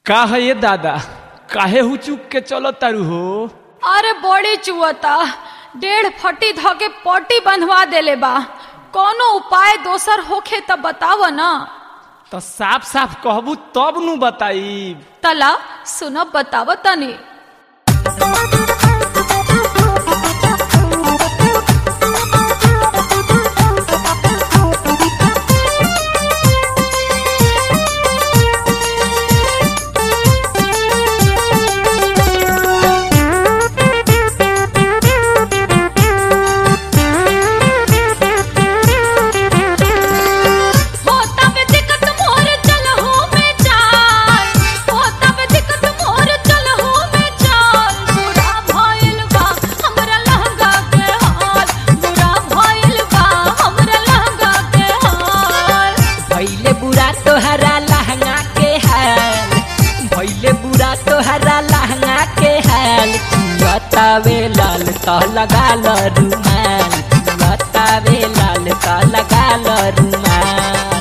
का है ये दादा काहे हुचुक के चलो तारू हो अरे बड़ी चुअता डेढ़ फटी धके पट्टी बंधवा देले बा कोनो उपाय दोसर होखे त बताव न तो साफ साफ कहबू तब नु बताई तला सुनब बताव तनी होता बे दिक्कत मोर चलहु में चाल होता बे दिक्कत मोर चलहु में चाल बुरा भइल बा हमरा लहंगा के हाल बुरा भइल बा हमरा लहंगा के हाल भैले बुरा तोहरा लहंगा के हाल भैले बुरा तोहरा लहंगा के हाल बतावे लाल तो लगा लो रुमाल बतावे लाल तो लगा लो रुमाल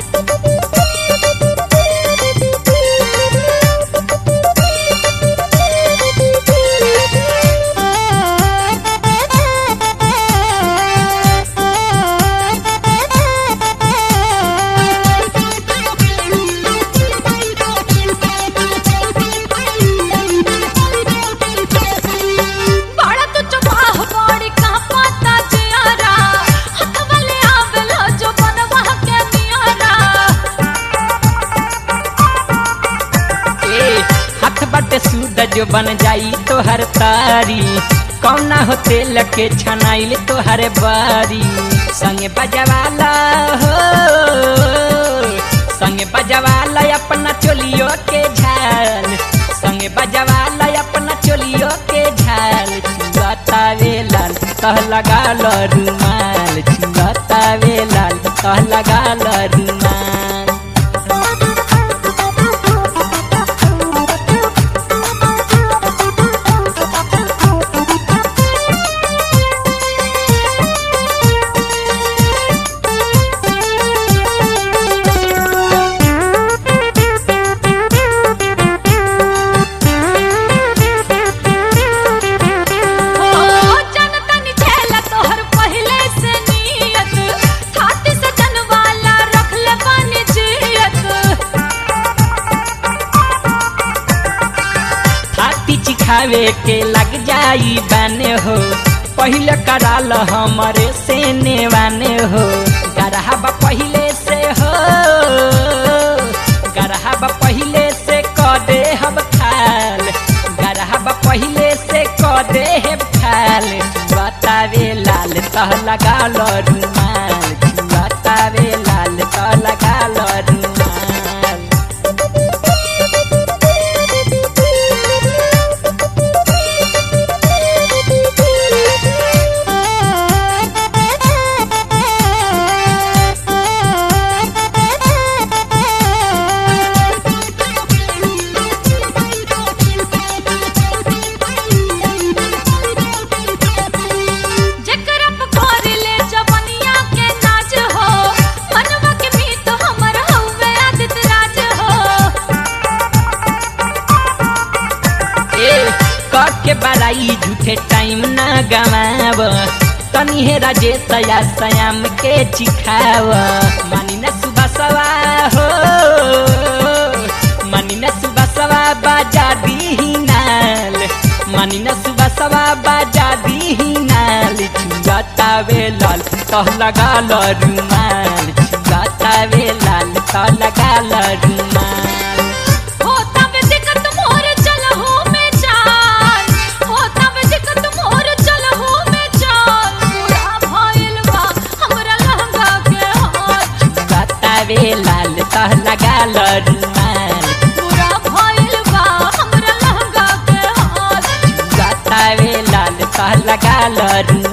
बड़ा तो चबाह बड़ी का पता जियारा हाथ वाले आवेला जो बनवा के नियारा ए हाथ बटे सूद जो बन जाई तोहर तारी कौना हो तेल के छनाइल तोहर बारी संगे बजवाला हो संगे बजवाला अपना चोलियो के झाल संगे बजवाला अपना चोलियो के झाल छुआतावे लाल कह लगा लो रुमाल छुआतावे लाल कह लगा लो रुमाल हो जनता नि छेला तोहर पहले से नियत छाती से जनवाला रख ले बानी जियत हाथी चिखावे के लग जाई बाने हो पहले कराल हमारे से नेवाने हो गरहबा पहले से हो गरहबा पहले से कदे हम खाल गरहबा पहले से कदे हम खाल बतावे लाल तह लगा लो रुमाल बतावे लाल तह लगा लो रुमाल जेकरा पे कर ले जवनिया के नाच हो मनवा के मीत हमर हउवे आदित राज हो ए कट के बड़ाई झूठे टाइम ना गवाव तनी हे राजेश या सयाम के चिखाव मानी न सुबह सवा हो मानी न सुबह सवा बाजा दी नाल मानी न सुबह सवा बाजा दी नाल छुआतावे लाल तह लगा लो रुमाल छुआतावे लाल तह लगा लो रुमाल होता बे दिक्कत मोर चलहु में चाल होता बे दिक्कत मोर चलहु में चाल बुरा भइल बा हमरा लहंगा के हाल बतावे लाल तह लगा लो रुमाल बुरा भइल बा हमरा लहंगा के हाल बतावे लाल तह लगा लो रुमाल